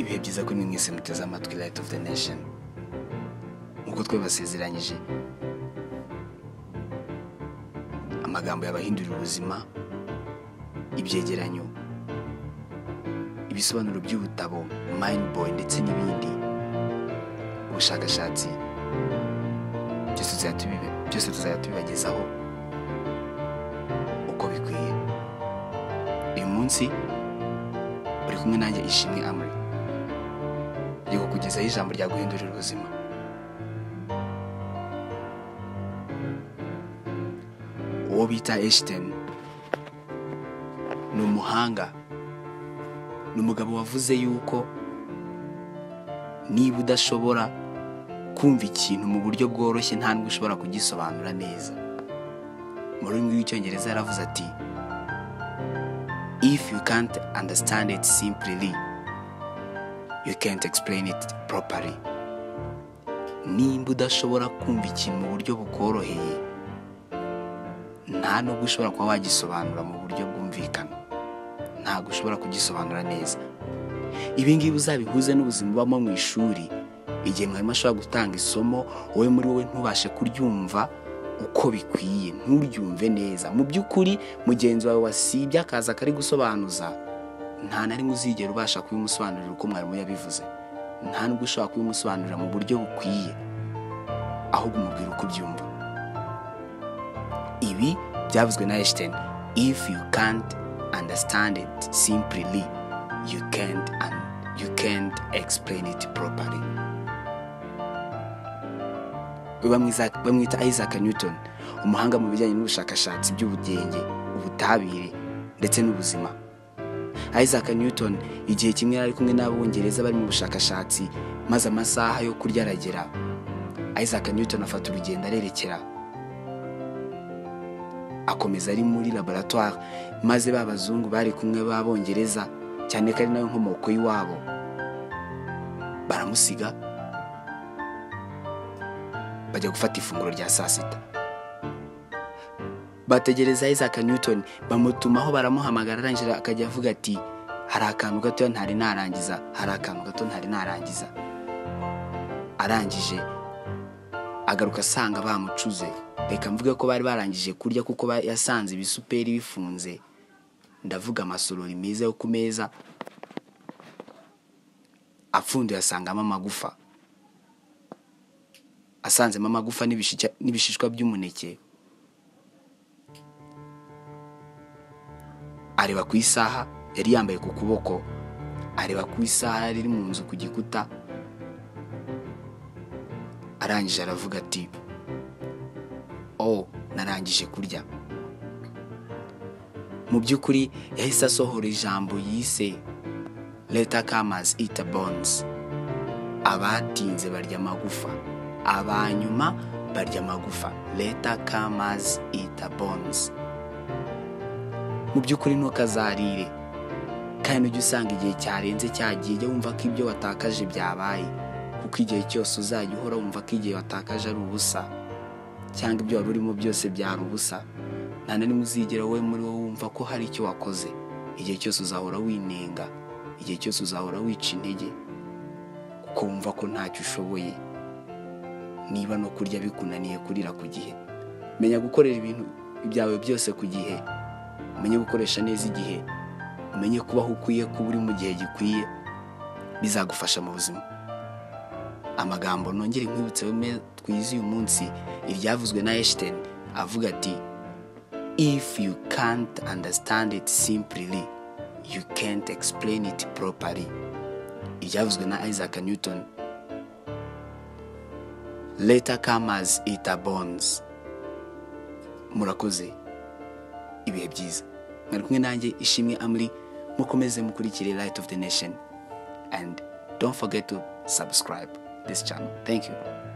ibihe byiza kuri mwe mwese muteze amatwi light of the nation nk'uko twabibasezeranyije amagambo yabahindurira ubuzima ibyegeranyo ibisobanuro by'ubutabo mind boy ndetse n'ibindi ubushakashatsi byose tuzajya tubibe- byose tuzajya tubibagezaho uko bikwiye uyu munsi uri kumwe nanjye ishimwe amuri ryo kukugezaho ijambo ryaguhindurira ubuzima uwo bita Einstein ni umuhanga ni umugabo wavuze yuko niba udashobora kumva ikintu mu buryo bworoshye nta n'ubwo ushobora kugisobanura neza mu rurimi rw'icyongereza yaravuze ati if you can't understand it simply you can't explain it properly nimba udashobora kumva ikintu mu buryo bukoroheye nta nubwo ushobora kuba wagisobanura mu buryo bwumvikana ntabwo ushobora kugisobanura neza ibi ngibi uzabihuze n'ubuzima ubamo mu ishuri igihe mwarimu ashobora gutanga isomo wowe muri wowe ntubashe kuryumva uko bikwiye nturyumve neza mu by'ukuri mugenzi wawe wasibye akaza akari gusobanuza nta na rimwe uzigera ubasha kubimusobanurira uko mwarimu yabivuze nta nubwo ushobora kubimusobanurira mu buryo bukwiye ahubwo umubwira uko ubyumva ibi byavuzwe na Einstein if you can't understand it simply you can't and you can't explain it properly We bamwiza- bamwita Isaac Newton umuhanga mu bijyanye n'ubushakashatsi by'ubugenge ubutabire ndetse n'ubuzima Isaac Newton igihe kimwe yari ari kumwe n'abongereza bari mu bushakashatsi maze amasaha yo kurya aragera Isaac Newton afata urugendo arerekera akomeza ari muri laboratoire maze ba bazungu bari kumwe b'abongereza cyane ko ari nayo nkomoko y'iwabo baramusiga bajya gufata ifunguro rya saa sita bategereza Isaac Newton bamutumaho baramuhamagara arangije akajya avuga ati hari akantu gato ntari narangiza hari akantu gato ntari narangiza arangije agaruka asanga bamucuze reka mvuge ko bari barangije kurya kuko ba- yasanze ibisuperi bifunze ndavuga amasorori meza yo ku meza apfunduye asangamo amagufa asanzemo amagufa n'ibishishya- n'ibishishwa by'umuneke areba ku isaha yari yambaye ku kuboko areba ku isaha yari iri mu nzu ku gikuta arangije aravuga ati oh narangije kurya mu by'ukuri yahise asohora ijambo yise leta kamazi ita bonzi abatinze barya amagufa abanyuma barya amagufa leta kamazi ita bonzi mu by'ukuri ntukazarire kandi ujye usanga igihe cyarenze cyagiye jya wumva ko ibyo watakaje byabaye kuko igihe cyose uzajya uhora wumva ko igihe watakaje ari ubusa cyangwa ibyo wari urimo byose byari ubusa nta na rimwe uzigera wowe muri wowe wumva ko hari icyo wakoze igihe cyose uzahora winenga igihe cyose uzahora wica intege kuko wumva ko ntacyo ushoboye niba no kurya bikunaniye kurira ku gihe menya gukorera ibintu byawe byose ku gihe umenye gukoresha neza igihe umenye kubaho ukwiye kuba uri mu gihe gikwiye bizagufasha mu buzima amagambo nongere nkwibutse bimwe twize uyu munsi iryavuzwe na Einstein avuga ati if you can't understand it simply you can't explain it properly iryavuzwe na Isaac Newton later comers it bonds murakoze ibihe byiza mwari kumwe nanjye ishimwe amuri mukomeze mukurikire light of the nation and don't forget to subscribe this channel thank you